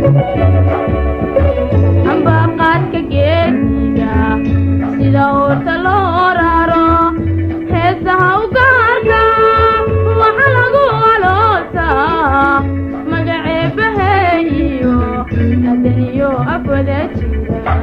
ambaqaadka geesiga sida uurta loo raro heesaha u gaarka waxa lagu aloosaa magaceebaheeyo adaniyo afwada jira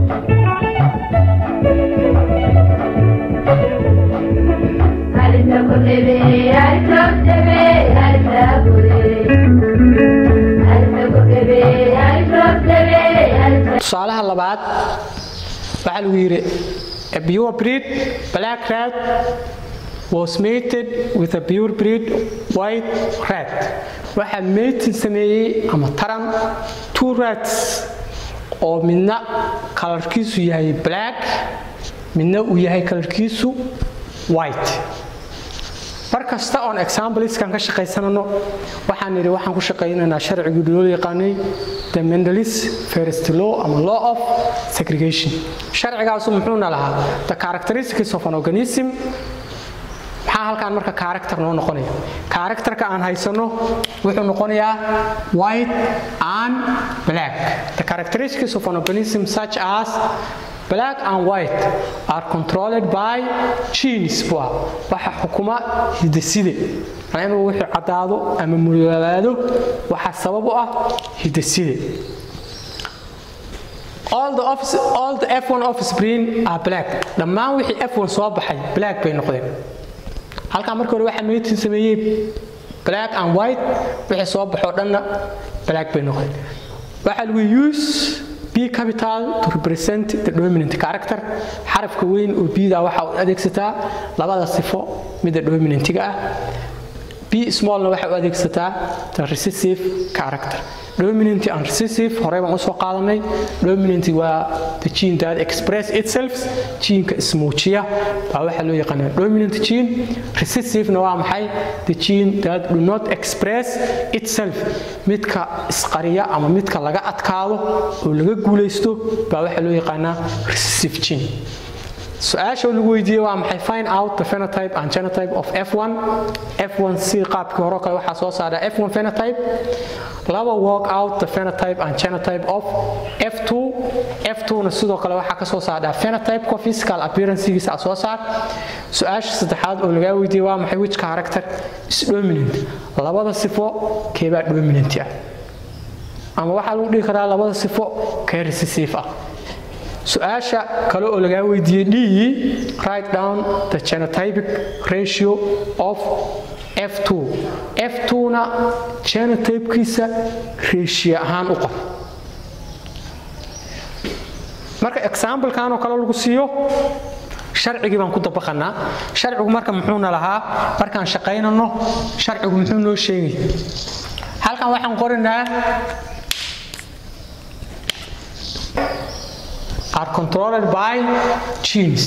tusaalaha labaad waxaa lagu yidhi a pure breed black rat was mated with a pure breed white rat waxaa mating sameeyey ama taran two rats oo midna kalarkiisu yahay black midna uu yahay kalarkiisu white mar kasta oon exampleskan ka shaqaysanano waxaan nidhi waxaan ku shaqaynaynaa sharcigii loo yaqaanay the mendalis first law ama law of segregation sharcigaasu muxuuna lahaa the characteristics of an organism maxaa halkaan marka character noo noqonaya characterka aan haysano wuxuu noqonayaa white and black the characteristics of an organism such as black and white are controlled by genes bua waxa xukuma hidaside macnaa inuu wixii caddaado ama mudoobaado waxaa sabab u ah hidaside all the, office, all the F1 offspring are black dhammaan wixii F1 soo baxay black bay noqdeen halkaa markii hore waxaa meetin sameeyey black and white wixii soo baxoo dhanna black bay noqdeen waxaa lagu use b capital to represent the dominant character xarafka weyn oo bda waxa u adeegsataa labada sifo midda dominantiga ah b smallna waxa u adeegsataa the recessive character dominant and recessive horey baan usoo qaadanay dominant waa the gene that express itself geneka ismuujiya baa waxaa loo yaqaanaa dominant gene recessivena waa maxay the gene that do not express itself midka isqariya ama midka laga adkaado oo laga guulaysto baa waxaa loo yaqaanaa recessive gene su-aasha lagu weydiiyey waa maxay find out the phenotype and genotype of f1 f1 si qaabkii hore kale waxaa soo saara f1 phenotype laba work out the phenotype and genotype of f2 f2na sidoo kale waxaa ka soo saardhaa phenotypeka physical appearancegiisa soo saar su-aasha saddexaad oo lagaa weydiiyey waa maxay which character is dominant labada sifo keebaa dominant ah ama waxaa lagu dhihi karaa labada sifo kee recessive ah su-aasha kale oo lagaa weydiiyey d write down the genotypic ratio of f2 f2na genotypekiisa ratio ahaan u qor marka examplekan oo kale lagu siiyo sharcigii baan ku dabaqanaa sharcigu marka muxuuna lahaa markaan shaqaynano sharcigu muxuu noo sheegay halkan waxaan qorinaa are controlled by genes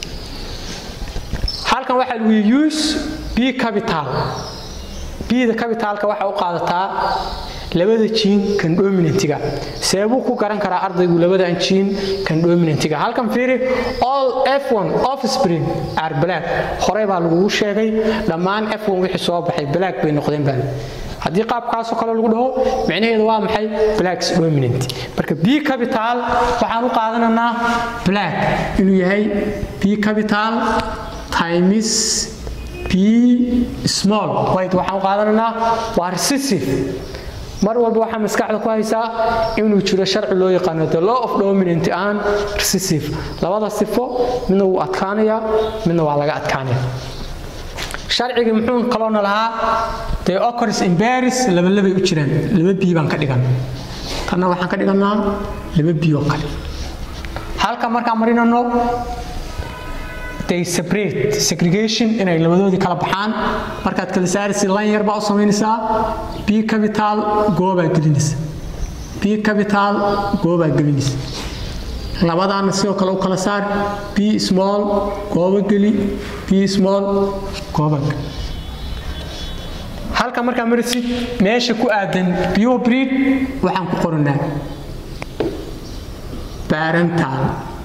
halkan waxaa lagu use b capital bda capitalka waxaa u qaadataa labada jiin kan dominantiga seebuu ku garan karaa ardaygu labadan jiin kan dominantiga halkan fiiri all f1 offspring are black horey baa lagugu sheegay dhammaan f1 wixii soo baxay black bay noqdeen baa haddii qaabkaasoo kale lagu dhaho micnaheedu waa maxay blacks dominant marka b capital waxaan u qaadananaa black inuu yahay b capital times b small white waxaan u qaadananaa waa recessive mar walba waxaa maskaxda ku haysaa inuu jiro sharci loo yaqaano the law of dominant and recessive labada sifo midna wuu adkaanayaa midna waa laga adkaanaya sharcigii muxuu kaloona lahaa dee occurs in Paris laba labay u jiraan laba bii baan ka dhigan tanna waxaan ka dhiganaa laba bii oo kale halka markaan marinano they separate segregation inay labadoodii kala baxaan markaad kala saaraysa line yar baa u samaynaysaa b capital goobaa gelinaysa b capital goobaa gelinaysa labadaana sidoo kale u kala saar b small gooba geli b small gooba geli halka markaa marisid meesha ku aadan pure breed waxaan ku qoranaa parental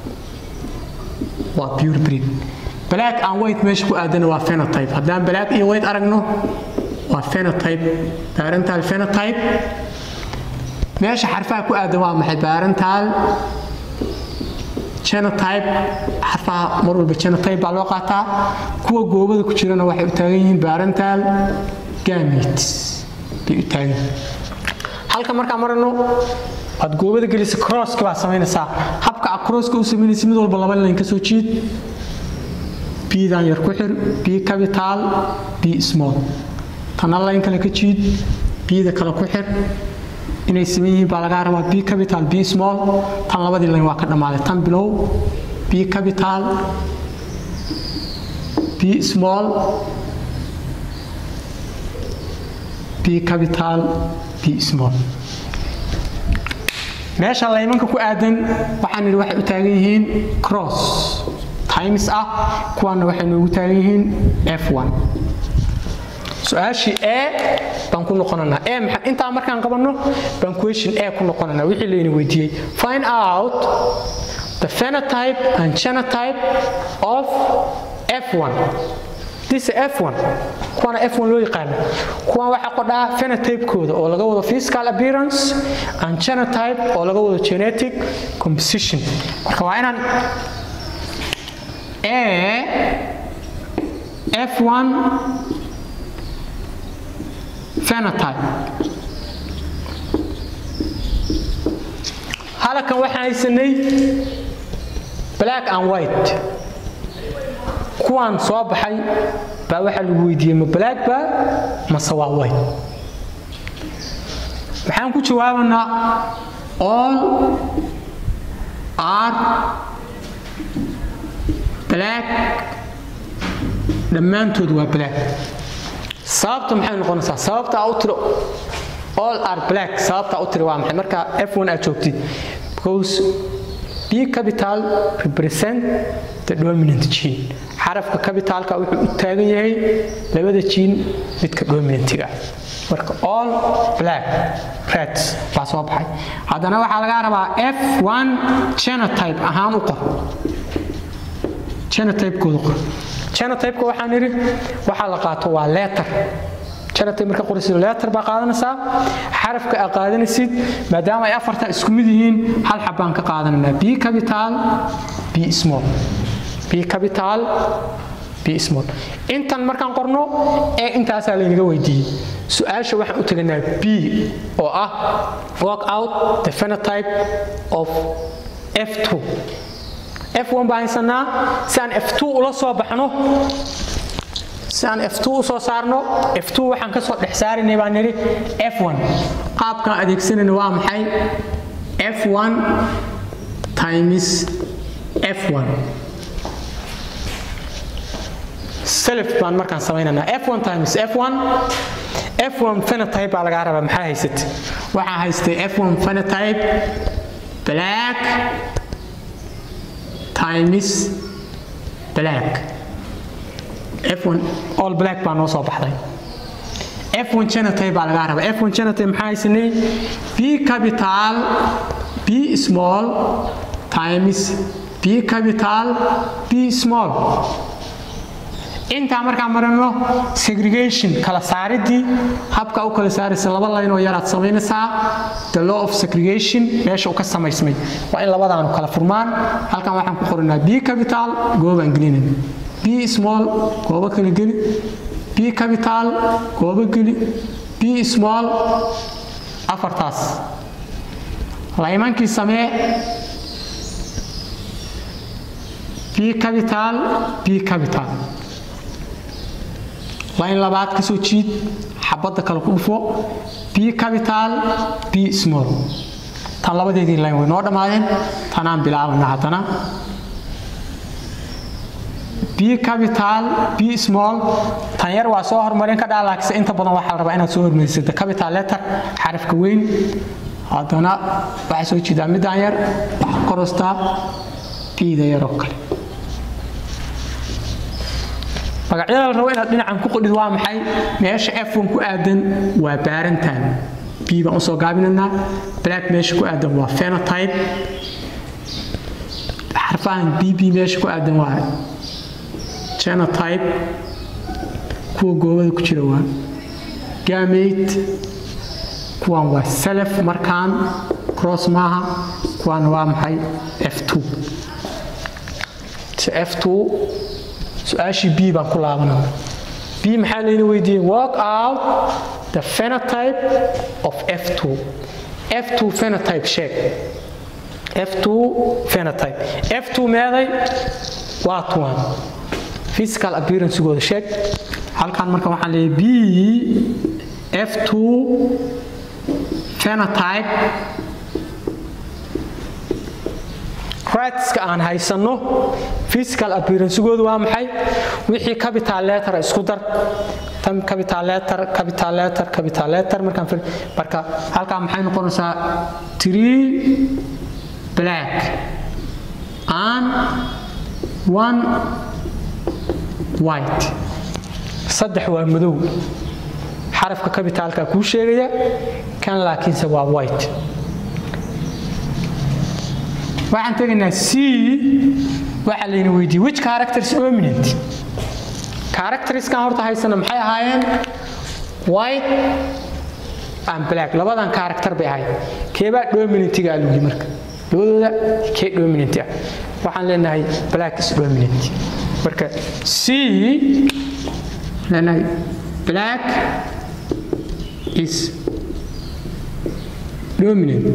waa pure breed black and white meesha ku aadana waa phenotype haddaan black iyo white aragno waa phenotype parental phenotype meesha xarfaha ku aadan waa maxay parental genotype xarfaha mar walba genotype baa loo qaataa kuwa goobada ku jirana waxay u taagan yihiin parental gametes bay u taagan yihiin halka markaan marano waad goobada gelisa crosska baa samaynaysaa habka a crosska u samaynaysa mid walba laba line ka soo jiid bdan yar ku xir b capital b small tana line kale ka jiid bda kale ku xir inay saman yihiin baa lagaa rabaa b capital b small tan labadii line waa ka dhammaaday tan bilow b capital b small b capital b small meesha laymanka ku aadan waxaan nidhi waxay u taagan yihiin cross times ah kuwaana waxay noogu taagan yihiin f1 su-aashii a baan ku noqonanaa a maxaa intaa markaan qabanno baan question a ku noqonanaa wixii layna weydiiyey find out the phenotype and genotype of f1 this is f1 kuwana f1 loo yaqaano kuwan waxaa qodhaa phenotype-kooda oo laga wado physical appearance and genotype oo laga wado genetic composition marka waa inaan a f1 phenotype halkan waxaan haysanay black and white kuwaan soo baxay baa waxaa lagu weydiiyey ma black ba mase waa white waxaan ku jawaabanaa all are black dhammaantood waa black sababta maxay noqonaysaa sababta aa u tiro all are black sababta aa u tiri waa maxay marka f1 aad joogtid because b capital represent the dominant gene xarafka capitalka wuxuu u taagan yahay labada gene midka dominantiga marka all black reds baa soo baxay haddana waxaa laga rabaa f1 genotype ahaan u qor genotype-kooda qor genotype-ka waxaan nidhi waxaa la qaato waa letter genotype marka qoraysid letter baa qaadanaysaa xarafka aa qaadanaysid maadaama ay afarta isku mid yihiin hal xabbaan ka qaadananaa b capital b small b capital b small intan markaan qorno ee intaasaa laynaga weydiiyey su-aasha waxaan u teganaa b oo ah work out the phenotype of f2 f1 baan haysanaa si aan f2 ula soo baxno si aan f2 u soo saarno f2 waxaan ka soo dhex saarinay baan nidhi f1 qaabkaan adeegsanayna waa maxay f1 times f1 self baan markaan samaynanaa f1 times f1 f1 phenotype baa lagaa rabaa maxaa haysat waxaa haystay f1 phenotype black times black f1 all black baa noo soo baxday f1 genotype baa lagaa rabaa f1 genotype maxaa haysanay b capital b small times b capital b small intaa markaan marano segregation kala saaridii habka u kala saaraysa laba layn oo yaraad samaynaysaa the law of segregation meesha uu ka samaysmay waa in labadaanu kala furmaan halkan waxaan ku qoranaa b capital goobaan gelinayna b small goobo kala geli b capital goobo geli b small afartaas laymankii samee b capital b capital layn labaad ka soo jiid xabadda kale ku dhufo b capital b small tan labadeedii layn way noo dhammaadeen tanaan bilaabana haddana b capital b small tan yar waa soo hormarin ka dhaalaakisa inta badan waxaa la rabaa inaad soo hormarisid the capital letter xarafka weyn haddana waxaa soo jiidaa midaan yar waxaa korostaa b-da yar oo kale magacyada la rabo inaad dhinacan ku qodhid waa maxay meesha f1 ku aadan waa baarantan b baan usoo gaabinanaa black meesha ku aadan waa phenotype xarfahan bb meesha ku aadan waa genotype kuwa goobada ku jira waa gamate kuwan waa self markaan cross maaha kuwan waa maxay f2 f2 su-aashii b baan ku laabanaya b maxaa layna weydiiyey work out the phenotype of f2 f2 phenotype sheeg f2 phenotype f2 meeday waa tuwan physical appearancegooda sheeg halkan marka waxaan leeyahay b f2 phenotype rightska aan haysanno physical appearancegoodu waa maxay wixii capital letter isku dar tan capital letter capital letter capital letter markaan fir marka halkaa maxay noqonaysaa three black and one white saddex waa madow xarafka kabitaalka kuu sheegaya kan laakiinse waa white waxaan tegaynaa c waxaa layna weydiiyey which characters dominant characterskan horta haysana maxay ahaayeen white and black labadan character bay ahayd keebaa dominantiga alugi marka labadooda kee dominant ah waxaan leenahay black is dominant marka c leenahay black is dominant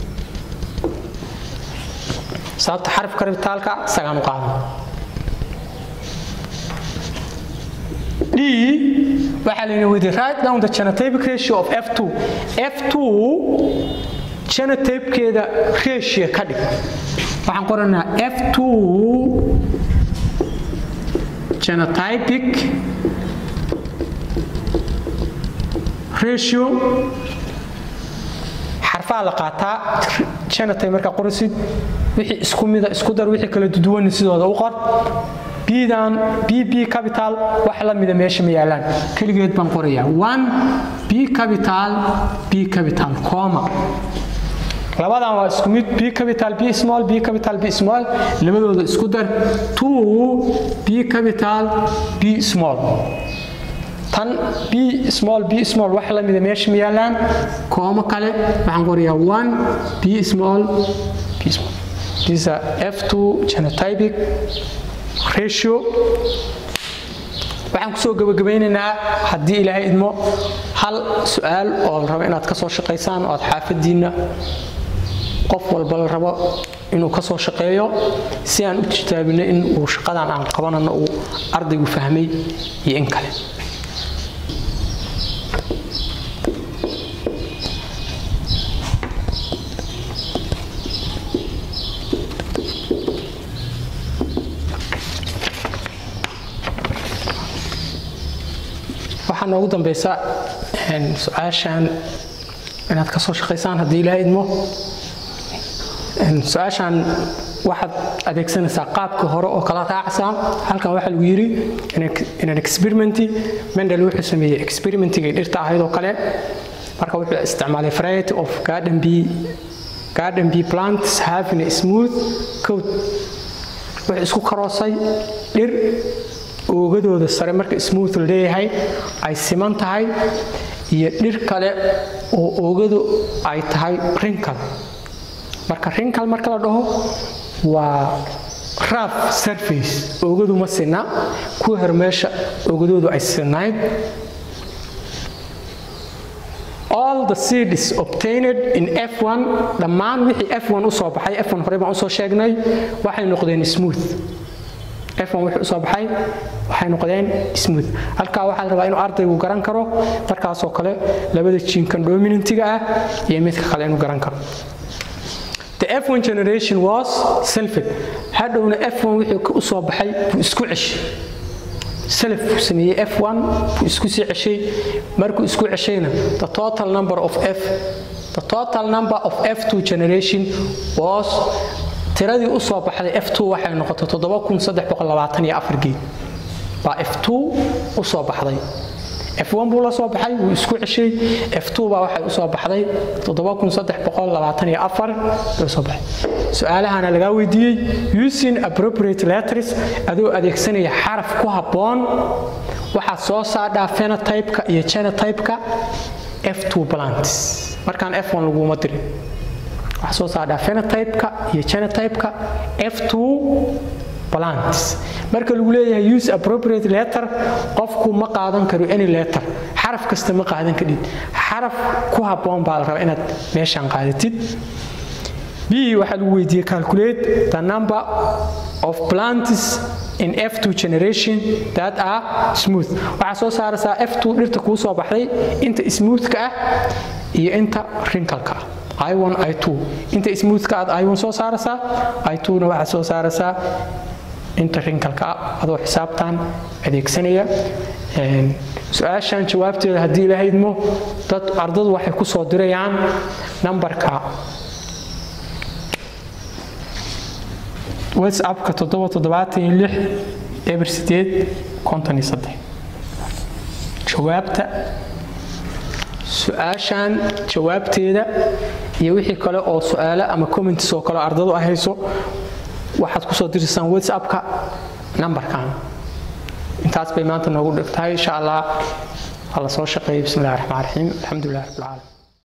sababta xarafka rabitaalka isagaan u qaadan d waxaa layna weydiye write down the genotypic ratio of f2 f2 genotypekeeda ratio ka dhig waxaan qoranaa f2 genotypic ratio xarfaha la qaataa genotype markaa qoraysid wixii isku mida isku dar wixii kala duduwan sidooda u qor bdan bb capital wax la mida meesha ma yaalaan keligeed baan qorayaa one b capital b capital coma labadan waa isku mid b capital b small b capital b small labadooda isku dar two b capital b small tan b small b small wax la mida meesha ma yaalaan koomo kale waxaan qorayaa one b small b small these are f2 genotypic ratio waxaan kusoo gabagabaynaynaa haddii ilaahay idmo hal su-aal oo la rabo inaad ka soo shaqaysaan oo aad xaafadiinna qof walba la rabo inuu ka soo shaqeeyo si aan u tijaabino in uu shaqadan aan qabanano uu ardaygu fahmay iyo in kale waxaa noogu dambeysa su-aashan inaad ka soo shaqaysaan haddii ilaaha idmo su-aashan waxaad adeegsanaysaa qaabkii hore oo kala raacaysaa halkan waxaa lagu yidhi inan experimenti mendel wuxuu sameeyey experimentigay dhirta ahayd oo kale marka wuxuu isticmaalay variety of garden bee garden bee plants having a smooth coat wuxuu isku karoosay dhir oogadooda sare marka smooth la leeyahay ay siman tahay iyo dhir kale oo oogadu ay tahay rinkal marka rinkal marka la dhaho waa raf surface oogadu ma sina kuwa hor meesha oogadoodu ay sinayd all the seeds obtained in f1 dhammaan wixii f1 usoo baxay f1 hore baan usoo sheegnay waxay noqdeen smooth f1 wuxuu usoo baxay waxay noqdeen smooth halkaa waxaa la rabaa inuu ardaygu garan karo markaasoo kale labada jiinkan dominantiga ah iyo midka kale inuu garan karo The F1 generation was selfed hadhowna F1 wixii usoo baxay buu isku ceshay self buu sameeyey F1 buu isku sii ceshay markuu isku ceshayna the total number of F the total number of F2 generation was tiradii u soo baxday f2 waxay noqotay geed baa f2 u soo baxday f1 buu la soo baxay wuu isku ceshay f2 baa waxay u soo baxday bay soo baxay su-aalahana lagaa weydiiyey using appropriate letters adoo adeegsanaya xaraf ku habboon waxaad soo saadhaa phenotype-ka iyo genotype-ka f2 plants markaan f1 laguma dirin waxaa soo saardhaa phenotype-ka iyo genotype-ka f2 plants marka lagu leeyahay use appropriate letter qofku ma qaadan karo any letter xaraf kasta ma qaadan kadhid xaraf ku habboon baa la rabaa inaad meeshaan qaadatid b waxaa lagu weydiiyey calculate the number of plants in f2 generation that are smooth waxaa soo saaraysaa f2 dhirta kuu soo baxday inta smoothka ah iyo inta wrinkalka ah i1 i2 inta smoothka aad i1 soo saaraysaa i2na waxaad soo saaraysaa inta rinkalka ah adoo xisaabtan adeegsanaya su-aashan jawaabteeda haddii la haydmo dad ardadu waxay ku soo dirayaan nambarka whatsappka toddoba toddobaatan iyo lix eber sideed konton iyo saddex jawaabta su-aashan jawaabteeda iyo wixii kale oo su-aalo ama comments oo kale ardadu ay hayso waxaad kusoo diraysaan whatsappka nambarkan intaas bay maanta noogu dhigtahay insha allah ha la soo shaqeeyay bismi illahi raxmaan raxiim alxamdulilah rabbilcaalamiin